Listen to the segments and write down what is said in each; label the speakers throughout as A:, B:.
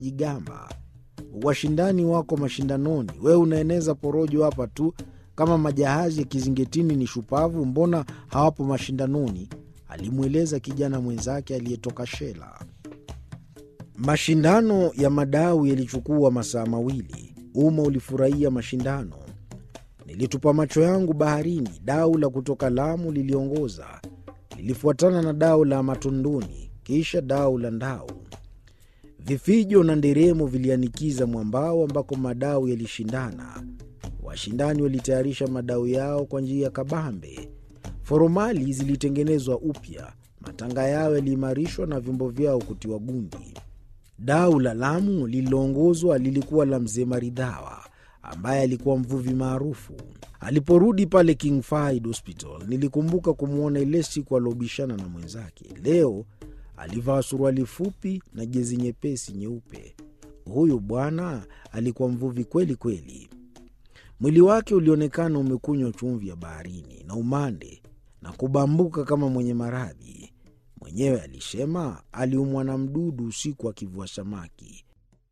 A: jigamba. Washindani wako mashindanoni, wewe unaeneza porojo hapa tu. Kama majahazi ya kizingetini ni shupavu, mbona hawapo mashindanoni? alimweleza kijana mwenzake aliyetoka Shela. Mashindano ya madau yalichukua masaa mawili. Umma ulifurahia mashindano. Nilitupa macho yangu baharini. Dau la kutoka Lamu liliongoza, lilifuatana na dau la Matondoni, kisha dau la Ndau. Vifijo na nderemo vilianikiza mwambao ambako madau yalishindana. Washindani walitayarisha madau yao kwa njia ya kabambe. Foromali zilitengenezwa upya, matanga yao yaliimarishwa na vyombo vyao kutiwa gundi. Dau la Lamu lililoongozwa lilikuwa la mzee Maridhawa ambaye alikuwa mvuvi maarufu. Aliporudi pale King Fahd Hospital, nilikumbuka kumwona ile siku aliobishana na mwenzake. Leo alivaa suruali fupi na jezi nyepesi nyeupe. Huyu bwana alikuwa mvuvi kweli kweli. Mwili wake ulionekana umekunywa chumvi ya baharini na umande na kubambuka kama mwenye maradhi. Mwenyewe alisema aliumwa na mdudu usiku akivua samaki.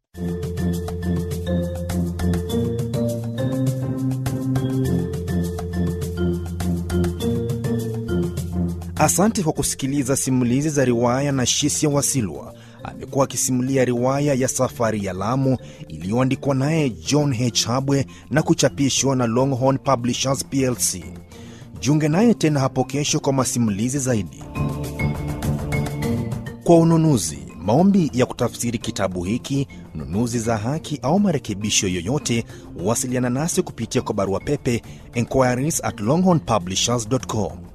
B: Asante kwa kusikiliza simulizi za riwaya na Shisia Wasilwa. Amekuwa akisimulia riwaya ya Safari ya Lamu iliyoandikwa naye John H. Habwe na kuchapishwa na Longhorn Publishers plc. Jiunge naye tena hapo kesho kwa masimulizi zaidi. Kwa ununuzi, maombi ya kutafsiri kitabu hiki, nunuzi za haki au marekebisho yoyote, wasiliana nasi kupitia kwa barua pepe inquiries at longhornpublishers.com